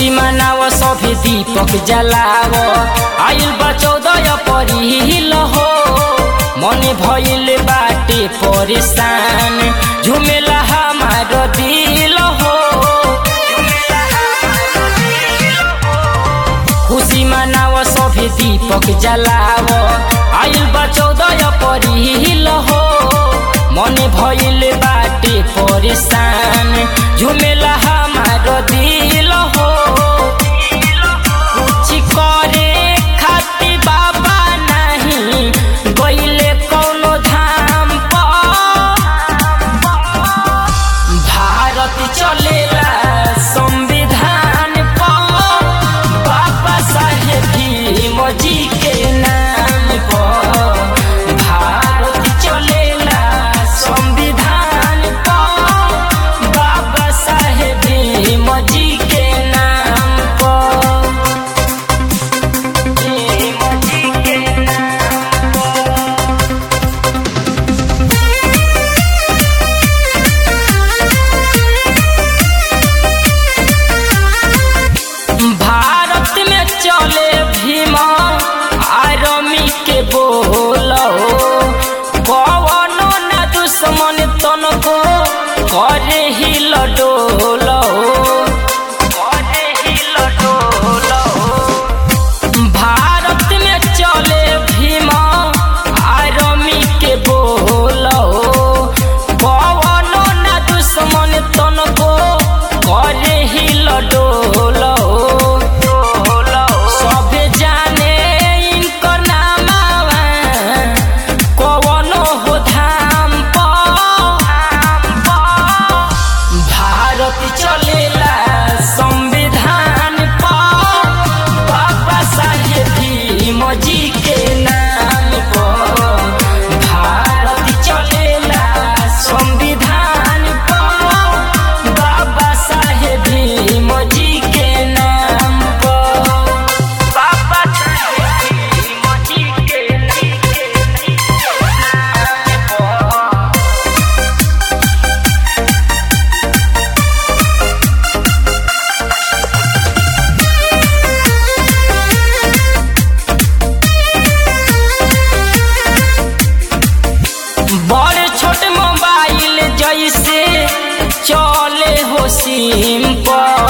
खुशी मनाव सभी दीपक जलाव आइल बा चौदह परिल हो मन भइल बाटे परेशान झुमेला हमार दिल हो खुशी मनाव सभी दीपक जलाव आइल बा चौदह परिल हो मन भइल बाटे परेशान झुमेला हमार दिल हो कुछ करे खातिर बाबा नहीं गइले कौनो धाम पर भारत चलेला संविधान पर बाबा साहेब भीम जी के नाम पर भारत चलेला संविधान पर बाबा साहेब भीम जी के नाम पर भीम जी के नाम पर भारत में चले भीमा आर्मी के बोलो कवनो न दुश्मन तनको करे ही लडोलो करे ही लडोलो भारत में चले भीमा आर्मी के बोलो कवनो न दुश्मन तनको करे ही लडोलो सभे जाने इनकर नामावा कवनो हो धाम पर भारत चलेला संविधान पर बाबा साहेब भीम जी के नाम पर भारत चलेला संविधान पर बाबा साहेब भीम जी के नाम पर बाबा साहेब भीम जी के नाम पर बड़ छोट मोबाइल जैसे चले हो सिम पर